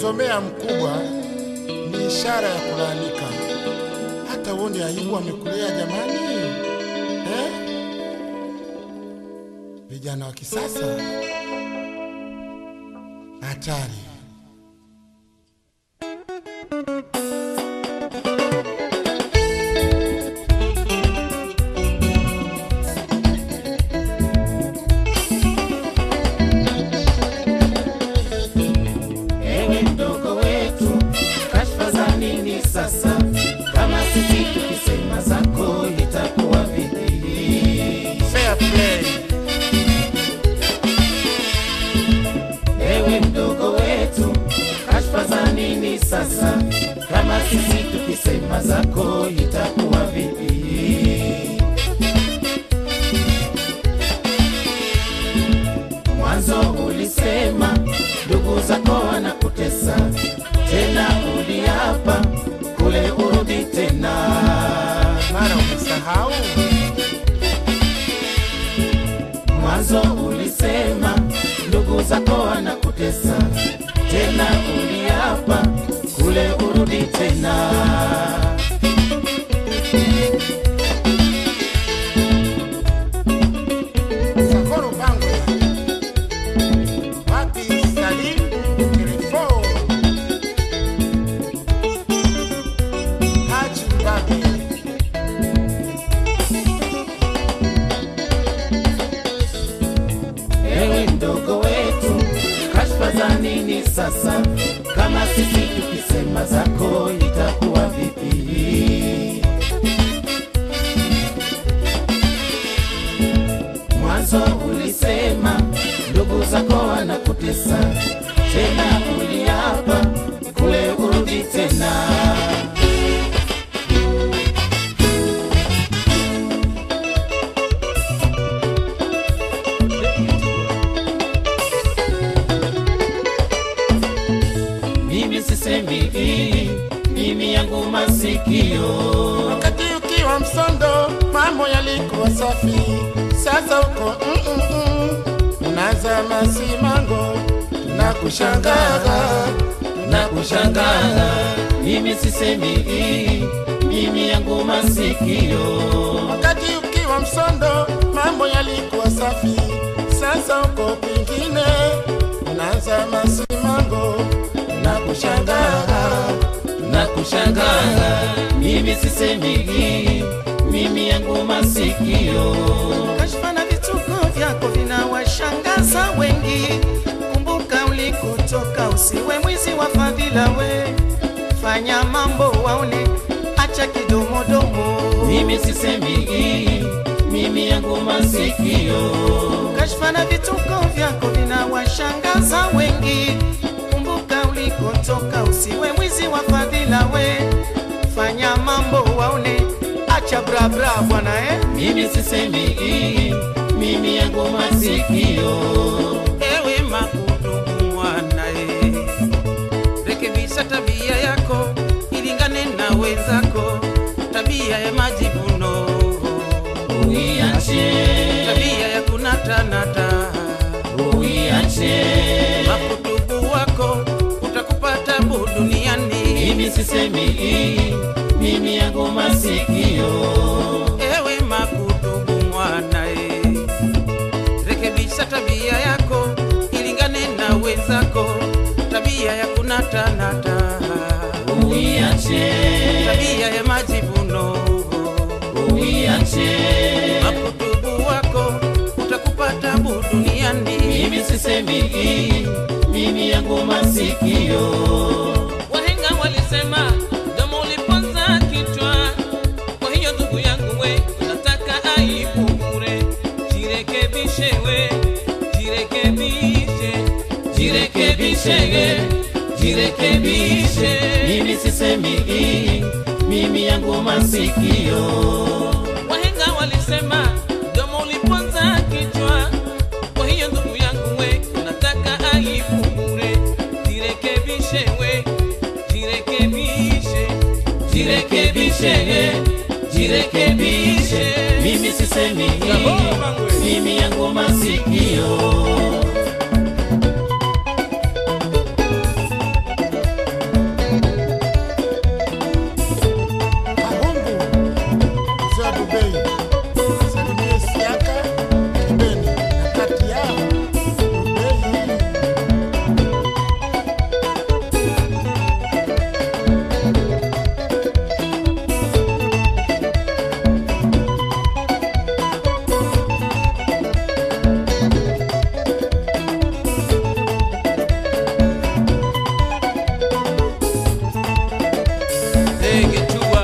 kumzomea mkubwa ni ishara ya kulaanika. Hata uone aibu amekulea jamani, eh? Vijana wa kisasa hatari. Ewe mdogo wetu, kashfa za nini sasa? Kama sisi tukisema zako itakuwa vipi? Fair play. Ewe mdogo wetu, kashfa za nini sasa? Kama sisi tukisema zako itakuwa vipi? Mwanzo ulisema ndugu zako wanakutesa, tena uliapa kule urudi tena. Mara umesahau Mwanzo ulisema ndugu zako wanakutesa, tena uliapa kule urudi tena. Sakoro Bango wapi Salim Kirifo Haji Mbabi Ewe mdogo wetu, kashfa za nini sasa? Kama sisi tukisema zako itakuwa vipi? Mwanzo ulisema ndugu zako wanakutesa, tena uliapa kule urudi tena. Mimi sisemi hii, mimi yangu masikio wakati ukiwa msondo mambo yalikuwa safi sasa uko mm -mm -mm. unaza masimango tunakushangaa na kushangaa. Mimi sisemi hii, mimi yangu masikio wakati ukiwa msondo mambo yalikuwa safi sasa uko kwingine unaza masimango tunakushangaa na kushangaa. Mimi sisemi hii, mimi yangu masikio Kashfa na vituko vyako vinawashangaza wengi. Kumbuka ulikotoka, usiwe mwizi wa fadhila we. Fanya mambo waone, acha kidomodomo. mimi sisemi hii, mimi yangu masikio Kashfa na vituko vyako vinawashangaza wengi. Kumbuka ulikotoka, usiwe mwizi wa fadhila we. Fanya mambo waone, acha bra bra bwana eh. mimi sisemi hii, mimi yangu masikio Ewe makudumu mwanae, rekebisha tabia yako ilingane na wenzako, tabia ya majivuno, uiache, tabia ya kunatanata. uiache Makudumu wako utakupa tabu duniani. mimi sisemi hii, mimi yangu masikio Ewe makudumu mwanae, rekebisha tabia yako ilingane na wenzako, tabia ya kunatanata, uiache, tabia ya majivuno. uiache makutubu wako utakupa tabu duniani. mimi sisemi hii, mimi yangu masikio Wahenga walisema domo uliponza kichwa. Kwa hiyo ndugu yangu we, unataka aibu bure, jirekebishe we, jirekebishe, jirekebishe, jirekebishe, mimi sisemi hii, mimi yangu masikio Wahenga walisema domo uliponza kichwa. Kwa hiyo ndugu yangu we, unataka aibu bure, jirekebishe we, jirekebishe, jirekebishe, jirekebishe, mimi sisemi hii, mimi yangu masikio Rubei. Salimie Siaka, Kibeni na kati yao Rubei. Ndege tua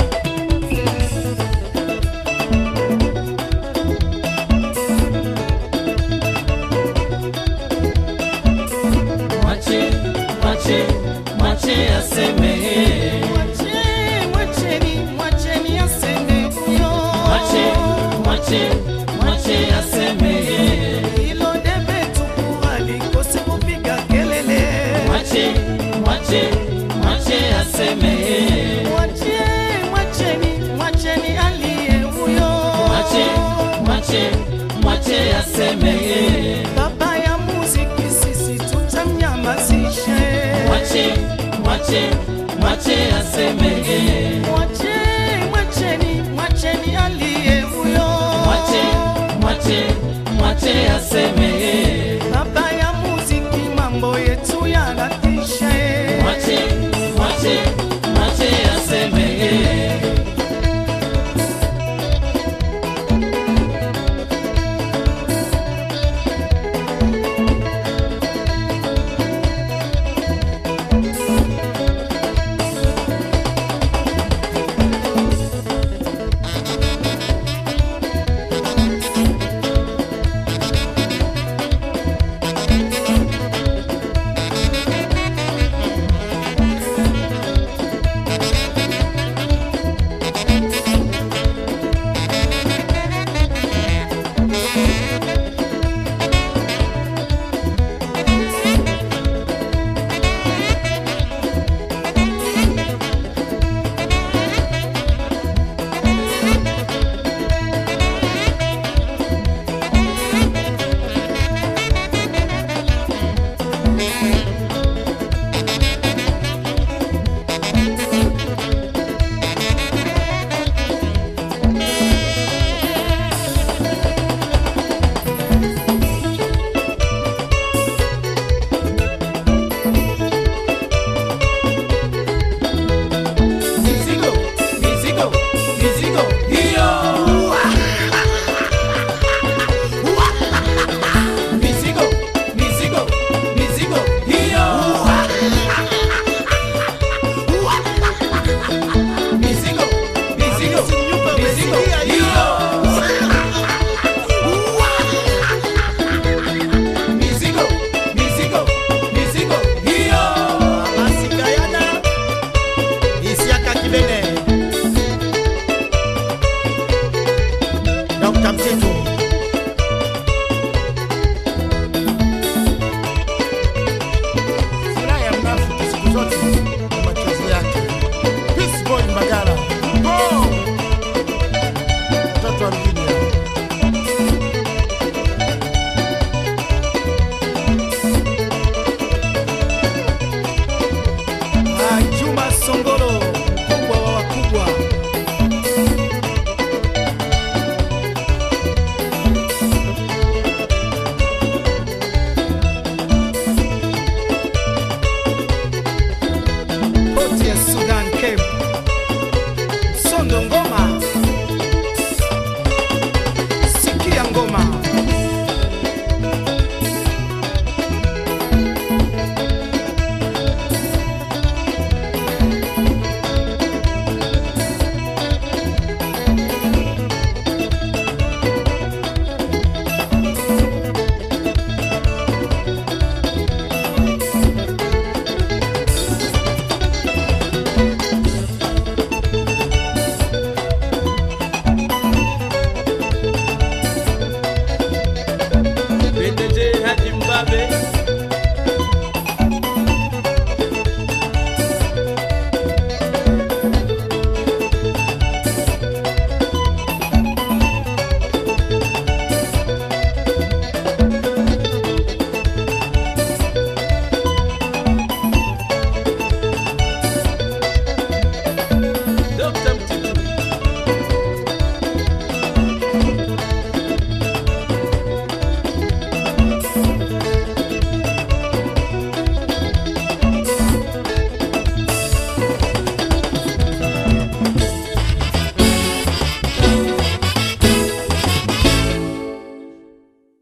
Mwache, mwache, mwache aseme. Mwache, mwacheni, mwacheni aseme huyo. Mwache, mwache, mwache aseme. Hilo debe tupu alikose kupiga kelele. Mwache, mwache, mwache aseme. Mwache, mwacheni, mwacheni aliye huyo. Mwache, mwache, mwache aseme. Baba ya muziki sisi tutamnyamazishe. Mwache, mwache, mwache aseme. Mwache